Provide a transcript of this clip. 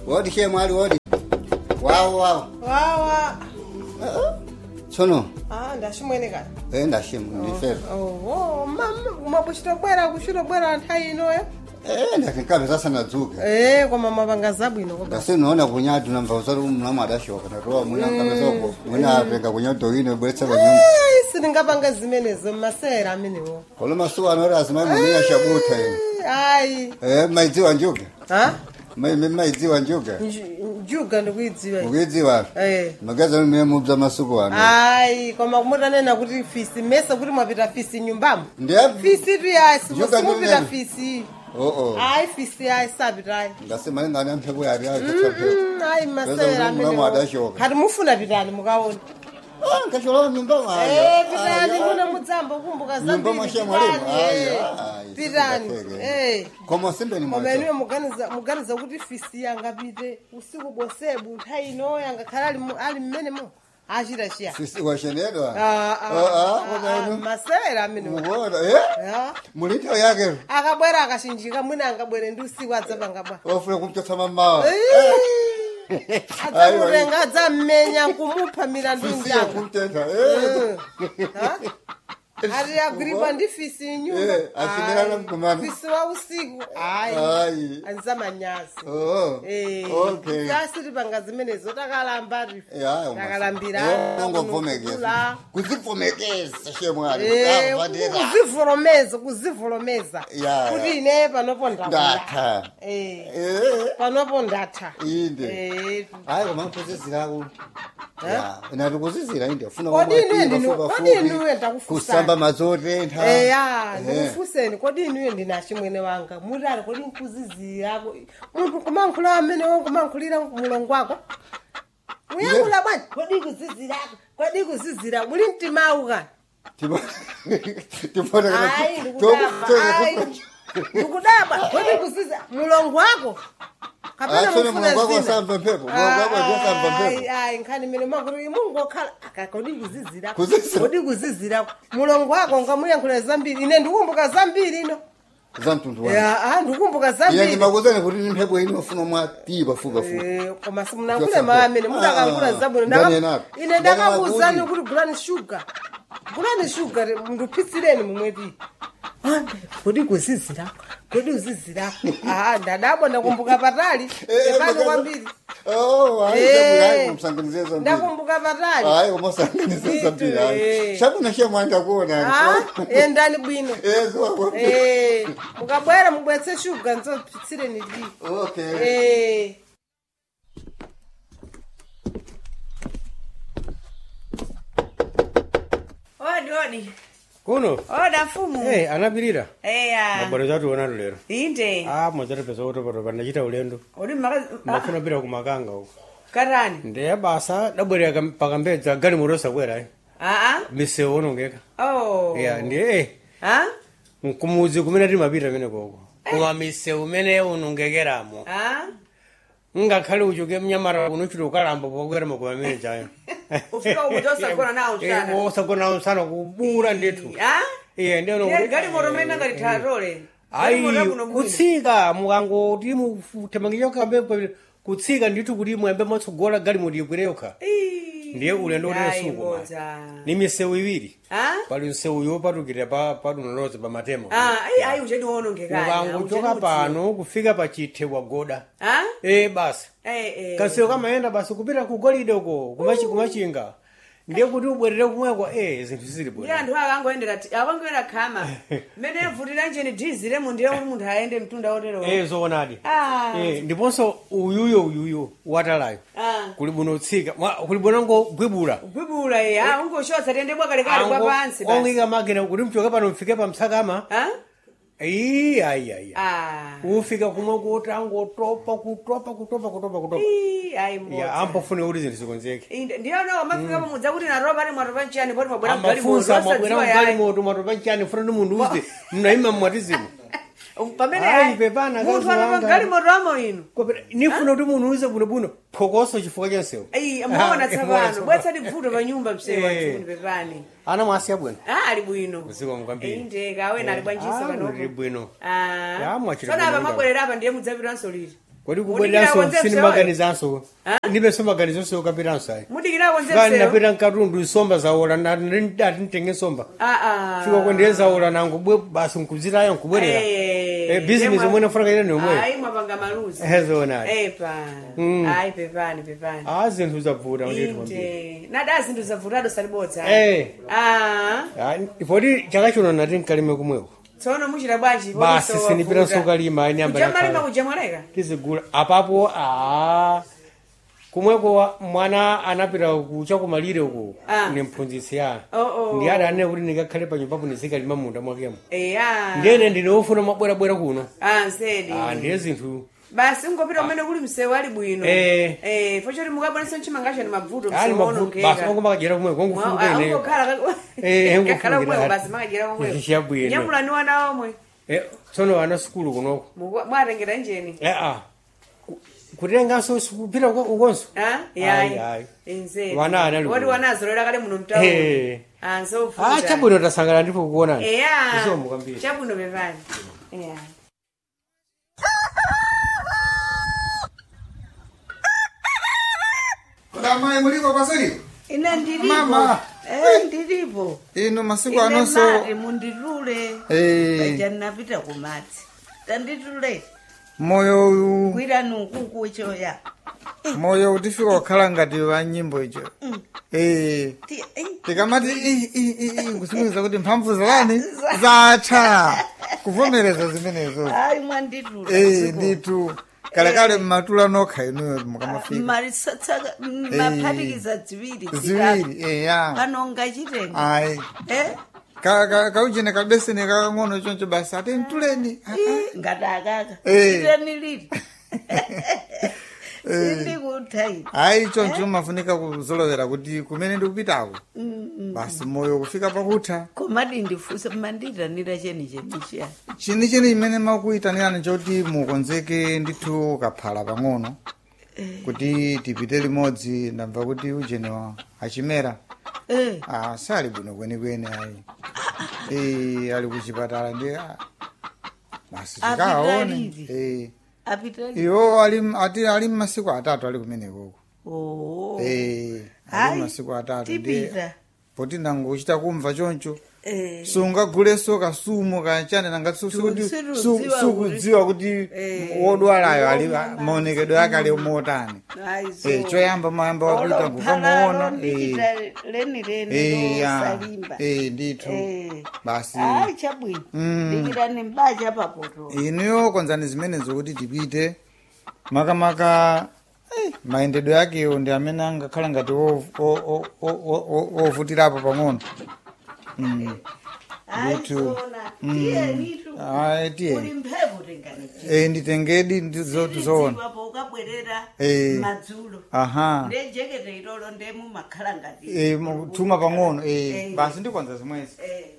wodi she mwali wodi wawo wawo wawa tsono ah ndashimwene kani e ndashimwe ndifere oho mama umabuchitobwera kuchitobwera nthawi inoyo e ndakinkabe sasa nadzuka eh koma mapanga zabwino koba ndasinoona kunyatu namva usati mnamu adashoka natoa mwina nkapezoko mwina apenga kunyatu ine bweretsa panyumba sindingapanga zimenezo mmasera amenewo kolo masuku anoti azimai muminya shabuta ine ayi e maidziwa njuga ha Mai- mai- maidziwa njuga Nju- njuga ndikuidziwa iyi. mukuidziwa eh magaza mimene mubza masuku ano ayi koma kumutanena kuti fisi mesa kuti mwapita fisi nyumbamo ndiye fisi tu yayi Njuga simupita ndimene. fisi oo ayi fisi yayi sapitayi ngasimalingani amphepo yari akatsamphepo Mm, ayi masera Peza mulamu amenewo adashoka. kati mufuna pitani mukaona nkacholowa nyumba Eh, pitani kuna mudzamba kumbuka nyumba zambiri mwasha mwalimu pitani eh. pitani eh koma simbeni koma mwacha inuwe muganiza muganiza kuti fisi yangapite usiku bosebu nthawi inoyo angakhala ali mu- ali mmenemo achita chiya sisi washenedwa Ah, ah, Ah, ah, ah, koma ah, inu masera amenewo mukuona eh Ya. mulitho yake akabwera akashinjika mwina angabwere ndi usiku adzapangabwa wafuna kumchotsa mamawa adzamutenga adzammenya nkumupha milandu sisiye njanga kumtentha eh Ha? ati agripa ndi fisi Eh, nyumba ashimirana mkumana. fisi wa usiku ayi ayi anzamanyazi oh okay sasiti panga zimenezo takalamba ya takalambira nangomvomekeza kuzivomekeza shemwali Eh, avadera kuzivolomeza kuzivolomeza Ya, kuti ya. ine panopo ndakula ndatha Eh, eh panopo ndatha inde Eh, hayi koma nkuzizirako ya nati kuzizira inde afuna Kodi kumwatiwa ine ndinu- fupa kodi fupi, inuwe ndakufusani. kusamba mazotentha eya Eh. ndikufuseni kodi inuyo ndinachimwene wanga mutali kodi nkuzizirako munthu kumankhula amene wankumankhulira mulongo wako uyankhula bwanji kodi kuzizirako kodi kuzizira muli mtimawu kani Ayi, ndikudabwa, ayi, ndikudabwa kodi kuziza mulongo wako kapena Asone mufuna mulongo wako zina? asamva mphepo, mulongo wako asamva mphepo. Ayi, ayi nkhani mene makuri mungokhala aka kodi kuzizirako Kuzizira. kodi kuzizirako mulongo wako ngamuyankhula zambiri ine ndikumbuka zambiri ino za mtundu wanu ya ah, ndikumbuka iye zambiri ndimakuzani kuti ni mphepo ino ufuna mwatipa fuka fuka Eh, koma simunankhule maamene mudakankhula Ah, zabwino ndani Ndaka- enako. ine Ndani ndakakuwuzani makuti. kuti gulani shuga gulani shuga ndupitsireni mumweti kodi kuzizirako kodi uzizirako ah ndadabwa ndakumbuka patali epano kwambiri Eh. musanganize zambiri ndakumbuka patali hayi umasanganize zambiri hayi Eh. shabuna shemwanda kuona Ah, endani bwino ezo Eh, mukabwera mubwetse shuga nzopitsireni di okay Eh. odi odi kuno oda mfumu hey, anapirira eya mabwero zationa lero inde ah mwazatipeza kutopatopa ndachita ulendo odi maka ndafuna pita kumakanga uko katani ndiye basa dabwerera pakambedza gali motosa bwera eh. aa misewu onongeka oh ya ndiye eh, ah nkumuzi kumene timapita mene koko koma misewu mene unongekeramo ah ngakhale uchoke mnyamara kuno chiti ukalamba pokwera makoma amene chayo Ufika uku tosagona nawo msana. osagona nawo msana kubura ndithu ah iye ndiye Ndiye gali moto mene ngati tatole ayi kutsika mukangoti mutemangicho kambe kutsika ndithu kuti mwembe mwatsogola gali moti ikwere yokha ndiye ulendo utenesuku ni misewu iwiri ah pali msewu yopatukira pa padunoloza pa matemo ah ayi ayi uchedi wonongekani ukangochoka pano kufika pa chithe wagoda ah e basi eh eh kasewu kamayenda basi kupita ku golide uko kumachi- kumachinga ndiye kuti ubwerere kumweko e zinthu zili ndi bwera anthu akangoendera akangoenda khama mmene evutira njeni diziremo ndiye kuti munthu ayende mtunda otero e zoonadi ah e ndiponso uyuyo uyuyo watalayo ah kuli buno tsika mwa- kuli buno ngogwibula gwibula ye ah ungoshotsa tiyende bwakalekale kwa pansi basi ongika makina kuti mchoke pano mfike pa msakama ah iyi ayi ayi ah ufika kumwe kuti angotopa kutopa kutopa kutopa kutopa Ii, ayi ya mbodza ampofune kuti zinthu zikonzeke Inde- ndiyona mafika pamudza kuti naropa ali mwatopa nchiyani poti mwabwera amafunsa mwabwera mgali mgalimoto moto mwatopa nchani funa ndi munthu uze mnaima mmwatizimu pamene Ayi, ayi, pepana, munthu kazi atopa wanga. mgalimoto amo inu nifuna kuti munthu uze bunobuno phokoso chifukwa chansewu ayi muona tsapano bwetsati bvuto pa nyumba msewu Eh. antuni pepani ana mwasiya bwino ah ali bwino Usiku mkwambiri. inde kawena ali bwanjisa Ah, panopo uli bwino Ah. Ya, mwachita Tsono apa bwino mabwerera apa ndiye mudzapitanso liti kodi Mudikira kubwereranso konze sini msewoyo? maganizanso Ah? ndipenso maganizonso okapiranso ayi mudikirako kani nzemseyo napita mkatundu nsomba zawola ati ntenge nsomba fika kwendeye zawola nango bwe basi nkuzitayo nkubwerera Eh, business omwe nafunaka ine nomwe ayi mwapanga maluzi hezona epa Mm. ayi pepani pepani a zinthu zavuta ndithu kwambiri inde nada zinthu zavutado salibodza Eh. Ah, Ah, poti chaka chino nati nkalime kumweko tsono muchita bwanji basi sinipiranso kalima anyamba kujamalima nakhala kujamwaleka tizigula apapo a kumweko wa- mwana anapita kucha kumalire uko Ah. ni mphunzitsi ya Oh, oh. ndi ati anene kuti ndikakhale pa nyumbapo ndizikalima munda mwakemo eya ndene ndinofuna mabwerabwera kuno Ah, nsedi Ah, ndiye zinthu basi ungopita umene kuli msewu ali bwino Eh. Eh, fochoti mukabwanisa mchimangacho ni mavuto ali msewu mavuto basi ongo makajera kumweko ongofuka ineyo Eh, ungofuna kakhala kumweko hati. basi makajera kumweko Chabwino. nyamulani wana omwe Eh, tsono ana sukulu kunoko Muku- mwatengera njeni eh ah Ku- kutenganso kupita uko- ukonso Ah, Ayi, yayi ayi. nsedi Wana anali woti kuno. wanazolera kale muno mtauni Eh. Ah, ah nsofuta chabwino tasangana ndipo kuonani eya Isomo kwambiri chabwino pepani eya Kudamai muliko pasiri? ine ndilipo Mama. eh ndilipo Ino masiku ine anonso mati munditule Eh. paja ndinapita kumadzi tanditule moyo uyu gwirani ukuku choya moyo utifika kukhala ngati wa nyimbo icho. Eh. Ti- eh, tikamati "Ih, ih, ih, ih," kusimikiza kuti mphamvu zalani zatha kuvomereza zimenezo hayi mwanditula Eh, nditu kalekale mmatula nokha inuyo mukamafika malisatsaka maphatikiza ziwiri zitatu. ziwiri eya panonga chitenga ayi eh Ka- ka- kauchene kabeseni kakang'ono choncho basi ati mtuleni Ah, ah. ii, ngati akaka Eh. chiteni lili sindikuthaini ayi choncho mafunika kuzolowera kuti kumene ndikupitako basi moyo kufika pakutha komadi ndifunsa manditanira cheni chemichiyani chini chini imene makuyitanirani choti mukonzeke ndithu kaphala pang'ono kuti tipite limodzi ndamva kuti ujenewa achimera eh ah, sali bwino kwenikweni ayi Eh, ali kuchipatala ndi ah, basi Apita tikaone lili? Eh, apitali iwo ali ati ali masiku atatu ali kumenekoko oh Eh, Hayi, ali masiku atatu ndi tipita poti nangochita kumva choncho eh sungaguleso kasumu kachane nangati su- su- Tu- su- sirudziwa sukudziwa kuti Eh, wodwalayo ali woma- maonekedwe ake ali motani aizo Eh, choyamba mayamba wakuita kukamuona ndikita leni leni Eh, ya. losalimba Eh, ndithu Eh. basi ayi chabwino Mm. ndikita ni mbacha papoto inuyo konzani zimenezo kuti tipite makamaka eh, mayendedwe akewo ndi amene angakhala ngati wo- wo- wo- wo- wo- wo- wovutirapo pang'ono Mm. Ndithu. tiyenitu Ayi, tiye uli mphepo tengani Eh, nditengedi ndizoti zoona po ukabwerera Eh. madzulo aha ndejekete ilolo ndemu makhala ngati Eh, mu- tuma pang'ono eh, Eh. basi ndikwanza zimwezi Eh.